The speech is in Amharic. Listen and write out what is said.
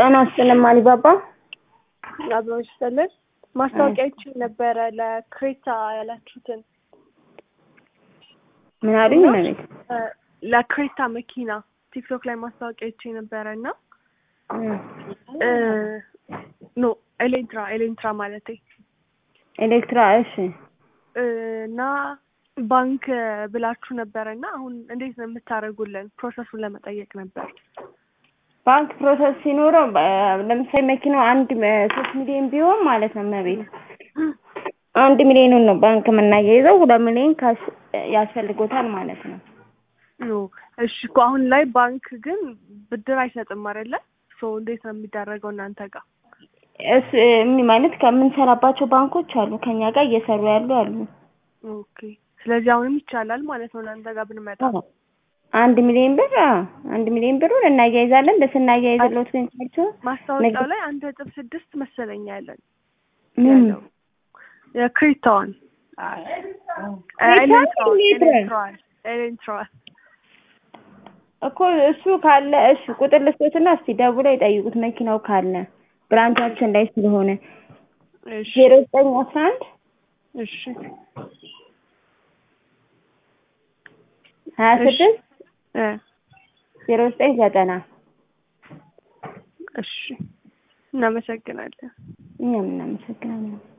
ጤና ይስጥልኝ አሊባባ። አብሮች ስልን ማስታወቂያችን ነበረ ለክሬታ ያላችሁትን ምን አሉኝ? መቤት ለክሬታ መኪና ቲክቶክ ላይ ማስታወቂያች ነበረ እና ኖ ኤሌንትራ ኤሌንትራ ማለቴ ኤሌክትራ። እሺ እና ባንክ ብላችሁ ነበረ እና አሁን እንዴት ነው የምታደርጉልን? ፕሮሰሱን ለመጠየቅ ነበር። ባንክ ፕሮሰስ ሲኖረው ለምሳሌ መኪናው አንድ ሶስት ሚሊዮን ቢሆን ማለት ነው መቤት አንድ ሚሊዮኑን ነው ባንክ የምናያይዘው። ሁለት ሚሊዮን ካሽ ያስፈልጎታል ማለት ነው። እሺ እኮ አሁን ላይ ባንክ ግን ብድር አይሰጥም አይደለ? ሶ እንዴት ነው የሚደረገው እናንተ ጋር? እስ ማለት ከምንሰራባቸው ባንኮች አሉ ከኛ ጋር እየሰሩ ያሉ አሉ። ኦኬ ስለዚህ አሁንም ይቻላል ማለት ነው እናንተ ጋር ብንመጣ። አንድ ሚሊዮን ብር አንድ ሚሊዮን ብሩን እናያይዛለን። ለስናያይዝሎት ግን ካልቸው ማስታወቂያው ላይ አንድ ነጥብ ስድስት መሰለኛ ያለን ምን ያለው የክሬታዋን ኤሌንትራዋል ኤሌንትራዋል እኮ እሱ ካለ እሺ ቁጥር ልስጦትና እስቲ ደውለው ይጠይቁት መኪናው ካለ ብራንቻችን ላይ ስለሆነ እሺ ዜሮ ዘጠኝ አስራ አንድ እሺ ሀያ ስድስት እ ዜሮ ዘጠኝ ዘጠና እሺ እናመሰግናለን። እኛም እናመሰግናለን።